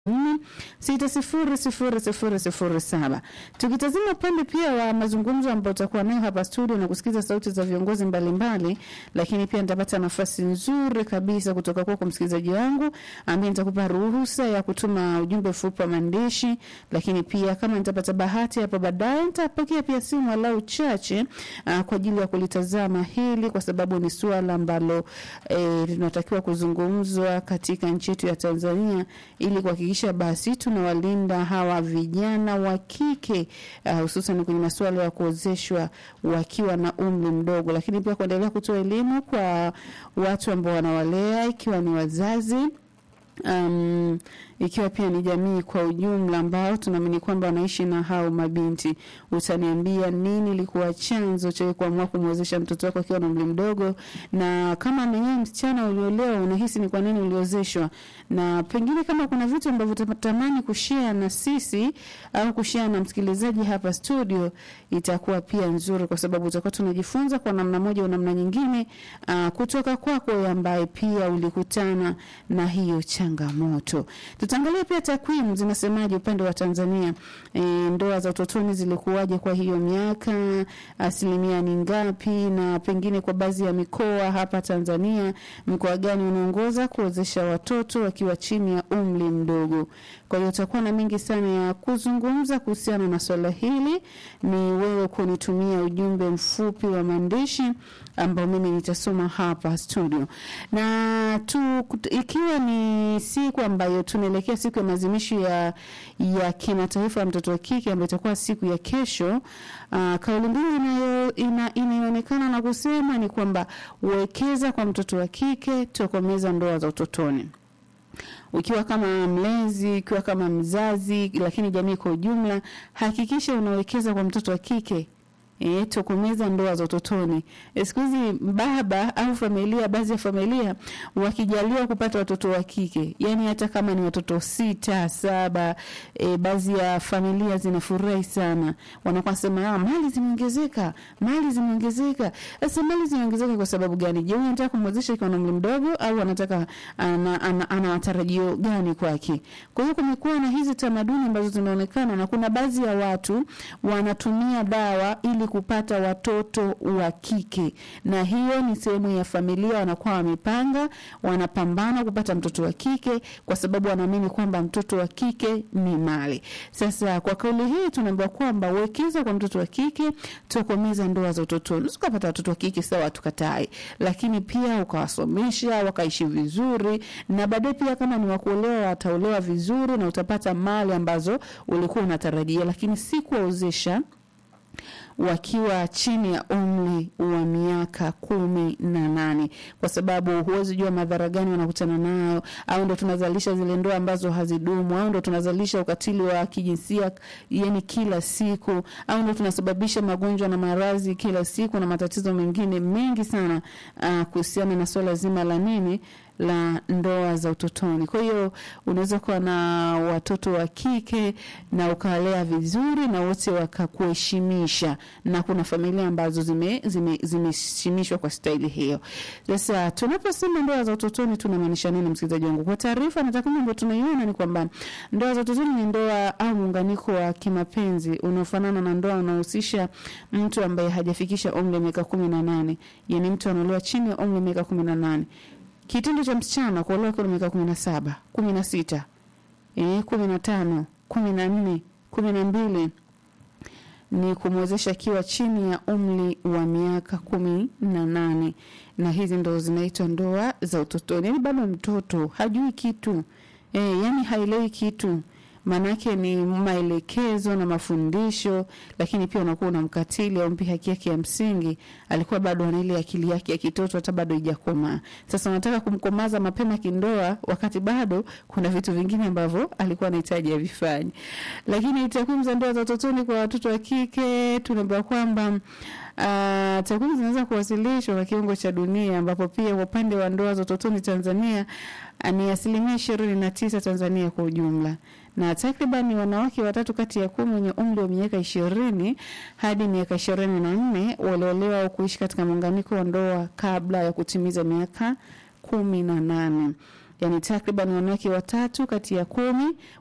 nne sita sifuri sifuri sifuri sifuri saba. Tukitazama upande pia wa mazungumzo ambayo utakuwa nayo hapa studio na kusikiza sauti za viongozi mbalimbali, lakini pia nitapata nafasi nzuri kabisa kutoka kwako msikilizaji wangu, ambaye nitakupa ruhusa ya kutuma ujumbe mfupi wa maandishi, lakini pia kama nitapata bahati hapo baadaye nitapokea pia simu walau chache uh, kwa ajili ya kulitazama hili, kwa sababu ni suala ambalo eh, linatakiwa kuzungumzwa katika nchi yetu ya Tanzania ili kuhakikisha basi tunawalinda hawa vijana wa kike uh, hususan kwenye masuala ya kuozeshwa wakiwa na umri mdogo, lakini pia kuendelea kutoa elimu kwa watu ambao wanawalea ikiwa ni wazazi um, ikiwa pia ni jamii kwa ujumla ambao tunaamini kwamba wanaishi na hao mabinti. Utaniambia nini ilikuwa chanzo cha kuamua kumwezesha mtoto wako akiwa na umri mdogo, na kama mwenyewe msichana uliolewa, unahisi ni kwa nini uliozeshwa, na pengine kama kuna vitu ambavyo utatamani kushare na sisi au kushare na msikilizaji hapa studio, itakuwa pia nzuri, kwa sababu utakuwa tunajifunza kwa namna moja au namna nyingine uh, kutoka kwako ambaye pia ulikutana na hiyo changamoto. Tutaangalia pia takwimu zinasemaje upande wa Tanzania. E, ndoa za utotoni zilikuwaje kwa hiyo miaka, asilimia ni ngapi, na pengine kwa baadhi ya mikoa hapa Tanzania, mkoa gani unaongoza kuozesha watoto wakiwa chini ya umri mdogo. Kwa hiyo utakuwa na mengi sana ya kuzungumza kuhusiana na swala hili. Ni wewe kunitumia ujumbe mfupi wa maandishi ambao mimi nitasoma hapa studio, na tu, ikiwa ni siku ambayo tunaelekea siku ya maadhimisho ya, ya kimataifa ya mtoto wa kike ambayo itakuwa siku ya kesho. Uh, kauli mbiu inayo ina, inayoonekana na kusema ni kwamba wekeza kwa mtoto wa kike, tokomeza ndoa za utotoni ukiwa kama mlezi, ukiwa kama mzazi, lakini jamii kwa ujumla, hakikisha unawekeza kwa mtoto wa kike. E, tokomeza ndoa za utotoni. E, siku hizi baba au familia, baadhi ya familia wakijaliwa kupata watoto wa kike, yani hata kama ni watoto sita saba, e, baadhi ya familia zinafurahi sana, wanakuwa sema ah, mali zimeongezeka, mali zimeongezeka. Sasa mali zimeongezeka kwa sababu gani? Je, anataka kumwezesha ikiwa na umri mdogo au anataka ana, ana, ana matarajio gani kwake? Kwa hiyo kumekuwa na hizi tamaduni ambazo zinaonekana na kuna baadhi ya watu wanatumia dawa ili kupata watoto wa kike, na hiyo ni sehemu ya familia, wanakuwa wamepanga, wanapambana kupata mtoto wa kike kwa sababu wanaamini kwamba mtoto wa kike ni mali. Sasa kwa kauli hii tunaambiwa kwamba wekeza kwa mtoto wa kike, tokomeza ndoa za utotoni. Ukapata watoto wa kike sawa, tukatai, lakini pia ukawasomesha wakaishi vizuri, na baadaye pia kama ni wakuolewa wataolewa vizuri, na utapata mali ambazo ulikuwa unatarajia, lakini si kuwaozesha wakiwa chini ya umri wa miaka kumi na nane kwa sababu huwezi jua madhara gani wanakutana nayo, au ndo tunazalisha zile ndoa ambazo hazidumu, au ndo tunazalisha ukatili wa kijinsia yani kila siku, au ndo tunasababisha magonjwa na maradhi kila siku na matatizo mengine mengi sana uh, kuhusiana na swala zima la nini la ndoa za utotoni. Kwa hiyo unaweza kuwa na watoto wa kike na ukawalea vizuri na wote wakakuheshimisha, na kuna familia ambazo zimeheshimishwa zime, zime kwa staili hiyo. Sasa tunaposema ndoa za utotoni tunamaanisha nini, msikilizaji wangu? Kwa taarifa na takwimu ambayo tunaiona ni kwamba ndoa za utotoni ni ndoa au muunganiko wa kimapenzi unaofanana na ndoa unaohusisha mtu ambaye hajafikisha umri wa miaka kumi na nane, yani mtu anaolewa chini ya umri wa miaka kumi na nane kitendo cha msichana kuolewa kwa miaka kumi na saba kumi na sita eh, kumi na tano kumi na nne kumi na mbili ni kumwezesha akiwa chini ya umri wa miaka kumi na nane na hizi ndo zinaitwa ndoa za utotoni. Yani bado mtoto hajui kitu eh, yani haelewi kitu maanake ni maelekezo na mafundisho, lakini pia unakuwa unamkatili au mpi haki yake ya msingi. Alikuwa bado ana ile akili yake ya kitoto, hata bado haijakomaa. Sasa unataka kumkomaza mapema kindoa, wakati bado kuna vitu vingine ambavyo alikuwa anahitaji avifanye. Lakini takwimu za ndoa za utotoni kwa watoto wa kike tunaambiwa kwamba Uh, takwimu zinaweza kuwasilishwa kwa kiwango cha dunia ambapo pia kwa upande wa ndoa za utotoni Tanzania uh, ni asilimia ishirini na tisa Tanzania kwa ujumla, na takriban wanawake watatu kati ya kumi wenye umri wa miaka ishirini hadi miaka ishirini na nne waliolewa au kuishi katika muunganiko wa ndoa kabla ya kutimiza miaka kumi na nane. yani takriban wanawake watatu kati ya kumi